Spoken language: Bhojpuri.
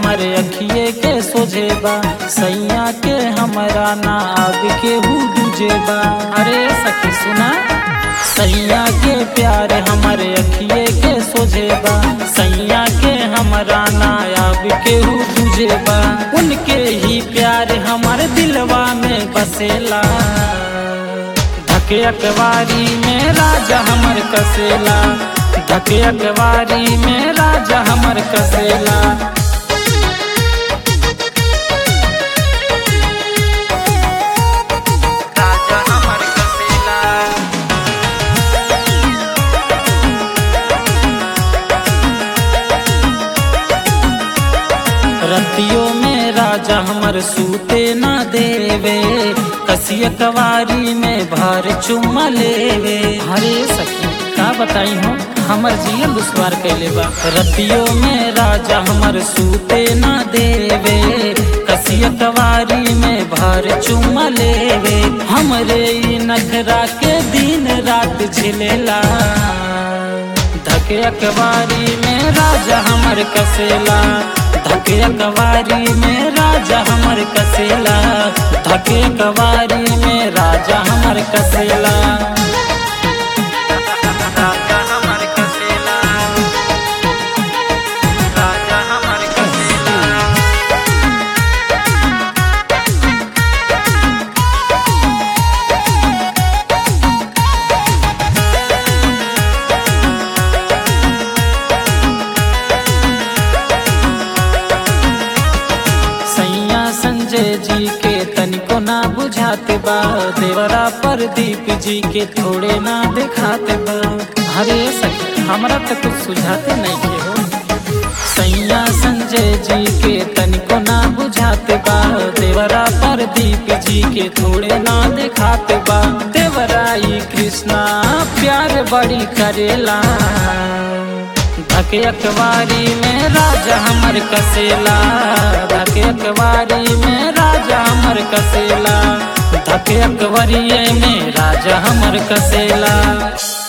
हमर अखिए के सोझेबा सैया के हमरा ना अब के हु दूजेबा अरे सखी सुना सैया के प्यार हमर अखिए के सोझेबा सैया के हमरा ना अब के हु दूजेबा उनके ही प्यार हमर दिलवा में बसेला धके अकवारी में राजा हमर कसेला धके अकवारी में राजा हमर कसेला राजा हमर कसेला रतियों में राजा हमर सूते ना देवे कसिय कवारी में भर चुम्मा लेवे हरे सखी का बताई हो हमर जियल दुश्वार कैले बा रतियों में राजा हमर सूते ना देवे कसिय कवारी में भर चुम्मा लेवे हमरे ई नखरा के दिन रात झिलेला धके अकबारी में राजा हमर कसेला धके अकबारी में राजा हमर कसेला धके अकबारी में राजा हमर कसेला राजा हमर कसेला राजा हमर कसेला सैया संजय जी के तनिको ना बुझाते बा देवरा प्रदीप जी के थोड़े ना दिखाते बा हरे सखी हमरा तो कुछ सुझाते नहीं के हो सैया संजय जी के तनिको ना बुझाते बा देवरा प्रदीप जी के थोड़े ना दिखाते बा देवराई कृष्णा प्यार बड़ी करेला धके अखबारी में राजा हमर कसेला धके अखबारी में राजा हमर कसेला धके अखबारी में राजा हमर कसेला